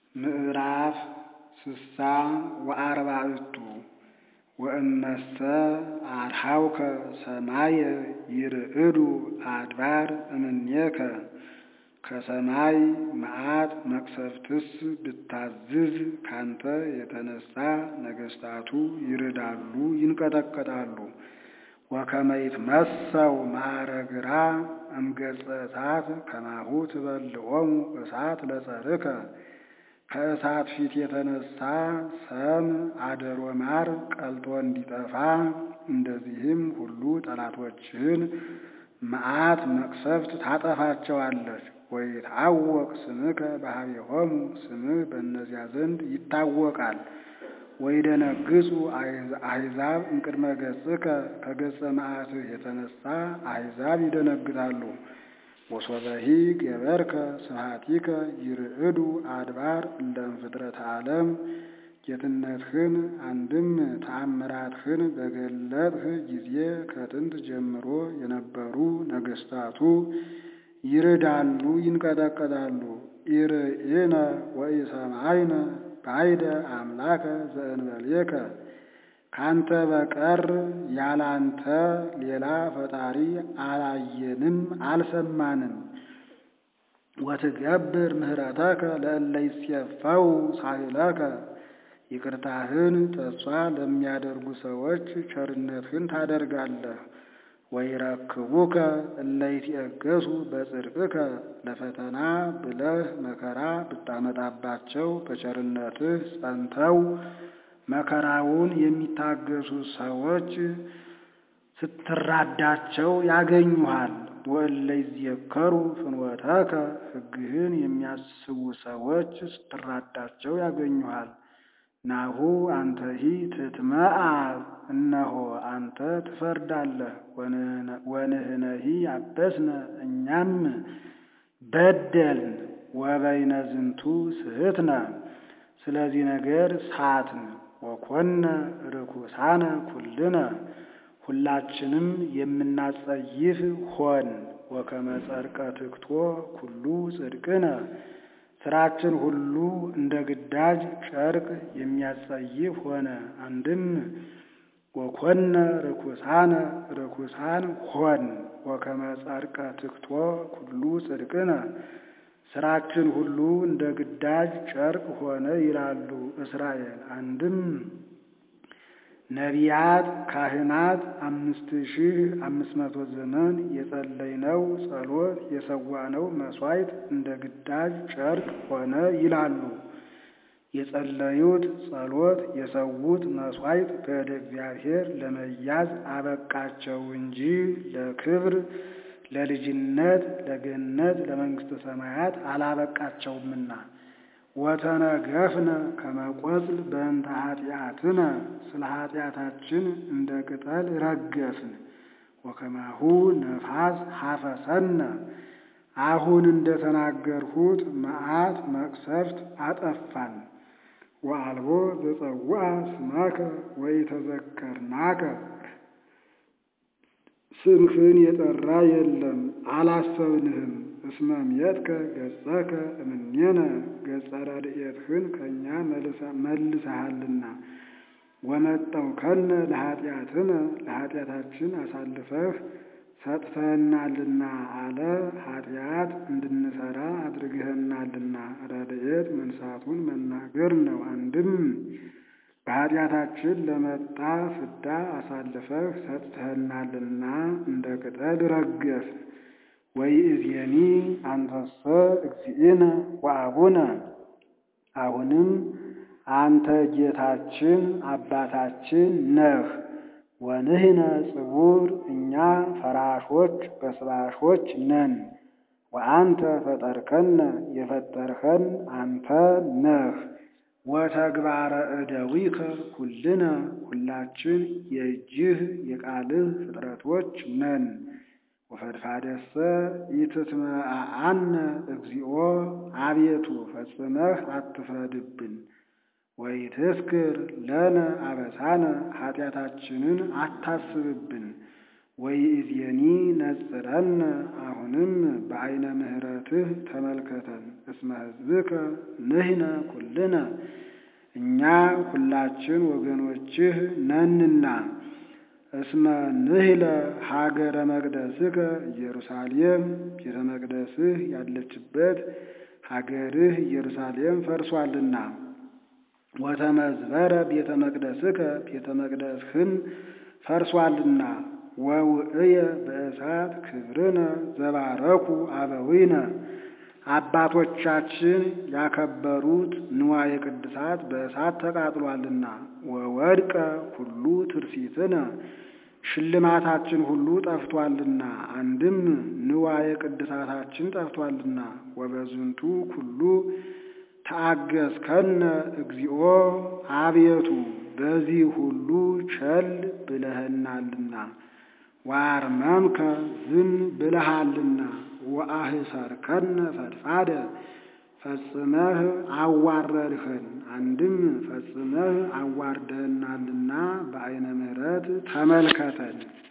ምዕራፍ ስሳ ወአርባዕቱ ወእመሰ አርኀውከ ሰማየ ይርዕዱ አድባር እምኔከ ከሰማይ መዓት መቅሰፍትስ ብታዝዝ ካንተ የተነሣ ነገሥታቱ ይርዳሉ ይንቀጠቀጣሉ። ወከመ ይትመሰው ማዕረግራ እምገጸ እሳት ከማሁ ትበልዖሙ እሳት ለጸርከ ከእሳት ፊት የተነሣ ሰም አደሮ ማር ቀልጦ እንዲጠፋ እንደዚህም ሁሉ ጠላቶችህን መዓት መቅሰፍት ታጠፋቸዋለች። ወይትዐወቅ ስምከ በኀቤሆሙ ስምህ በእነዚያ ዘንድ ይታወቃል። ወይደነግጹ አሕዛብ እምቅድመ ገጽከ ከገጸ መዓትህ የተነሣ አሕዛብ ይደነግጣሉ። ወሶበሂ ገበርከ ስብሐቲከ ይርዕዱ አድባር እለ እምፍጥረተ ዓለም ጌትነትህን አንድም ተአምራትህን በገለጥህ ጊዜ ከጥንት ጀምሮ የነበሩ ነገሥታቱ ይርዳሉ ይንቀጠቀጣሉ። ኢርኢነ ወኢሰማይነ ባይደ አምላከ ዘእንበሌከ ካንተ በቀር ያላንተ ሌላ ፈጣሪ አላየንም አልሰማንም። ወትገብር ምህረተከ ለእለ ይሴፈው ሳህለከ ይቅርታህን ተስፋ ለሚያደርጉ ሰዎች ቸርነትህን ታደርጋለህ። ወይረክቡከ እለ ይትዔገሡ በጽድቅከ ለፈተና ብለህ መከራ ብታመጣባቸው በቸርነትህ ጸንተው መከራውን የሚታገሱ ሰዎች ስትራዳቸው ያገኙሃል። ወእለ ይዜከሩ ፍኖተከ ሕግህን የሚያስቡ ሰዎች ስትራዳቸው ያገኙሃል። ናሁ አንተሂ ትትመዓዕ እነሆ አንተ ትፈርዳለህ። ወንሕነሂ አበስነ እኛም በደልን። ወበይነ ዝንቱ ስሕትነ ስለዚህ ነገር ሳትን። ወኮነ ርኩሳነ ኩልነ ሁላችንም የምናጸይፍ ሆን። ወከመ ጸርቀ ትክቶ ኩሉ ጽድቅነ ስራችን ሁሉ እንደ ግዳጅ ጨርቅ የሚያጸይፍ ሆነ። አንድም ወኮነ ርኩሳነ ርኩሳን ሆን። ወከመ ጸርቀ ትክቶ ኩሉ ጽድቅነ ስራችን ሁሉ እንደ ግዳጅ ጨርቅ ሆነ ይላሉ እስራኤል። አንድም ነቢያት፣ ካህናት አምስት ሺህ አምስት መቶ ዘመን የጸለይነው ጸሎት የሰዋነው መሥዋዕት እንደ ግዳጅ ጨርቅ ሆነ ይላሉ። የጸለዩት ጸሎት የሰዉት መሥዋዕት በእደ እግዚአብሔር ለመያዝ አበቃቸው እንጂ ለክብር ለልጅነት ለገነት ለመንግሥተ ሰማያት አላበቃቸውምና። ወተነገፍነ ከመ ቆጽል በእንተ ኃጢአትነ ስለ ኃጢአታችን እንደ ቅጠል ረገፍን። ወከማሁ ነፋስ ሀፈሰነ አሁን እንደ ተናገርሁት መዓት መቅሰፍት አጠፋን። ወአልቦ ዘጸውዐ ስመከ ወኢተዘከርናከ ስምህን የጠራ የለም አላሰብንህም። እስመ ምየትከ ገጸከ እምኔነ ገጸ ረድኤትህን ከእኛ መልሰሃልና። ወመጠውከነ ለኃጢአትነ ለኃጢአታችን አሳልፈህ ሰጥተህናልና አለ። ኃጢአት እንድንሰራ አድርገህናልና ረድኤት መንሳቱን መናገር ነው። አንድም በኃጢአታችን ለመጣ ፍዳ አሳልፈህ ሰጥተህናልና እንደ ቅጠል ረገፍን። ወይእዜኒ አንተሰ እግዚእነ ወአቡነ አሁንም አንተ ጌታችን አባታችን ነህ። ወንሕነ ጽቡር እኛ ፈራሾች በስባሾች ነን። ወአንተ ፈጠርከነ የፈጠርኸን አንተ ነህ። ወተግባረ እደዊከ ኩልነ ሁላችን የእጅህ የቃልህ ፍጥረቶች ነን። ወፈድፋደሰ ኢትትመዓዓነ እግዚኦ አቤቱ ፈጽመህ አትፍረድብን። ወኢትዝክር ለነ አበሳነ ኃጢአታችንን አታስብብን። ወይእዜኒ ነጽረነ አሁንም በዐይነ ምሕረትህ ተመልከተን። እስመ ሕዝብከ ንሕነ ኩልነ እኛ ሁላችን ወገኖችህ ነንና። እስመ ንህለ ሀገረ መቅደስከ ኢየሩሳሌም ቤተ መቅደስህ ያለችበት ሀገርህ ኢየሩሳሌም ፈርሷልና። ወተመዝበረ ቤተ መቅደስከ ቤተ መቅደስህም ፈርሷልና። ወውእየ በእሳት ክብርነ ዘባረኩ አበዊነ አባቶቻችን ያከበሩት ንዋየ ቅድሳት በእሳት ተቃጥሏልና። ወወድቀ ሁሉ ትርሲትነ ሽልማታችን ሁሉ ጠፍቷልና። አንድም ንዋየ ቅድሳታችን ጠፍቷልና። ወበዝንቱ ኩሉ ተአገስከነ እግዚኦ አቤቱ በዚህ ሁሉ ቸል ብለህናልና። ዋርመምከ ዝም ብለሃልና። ወአህሰርከነ ፈድፋደ ፈጽመህ አዋረድኸን። አንድም ፈጽመህ አዋርደህናልና በዐይነ ምሕረት ተመልከተን።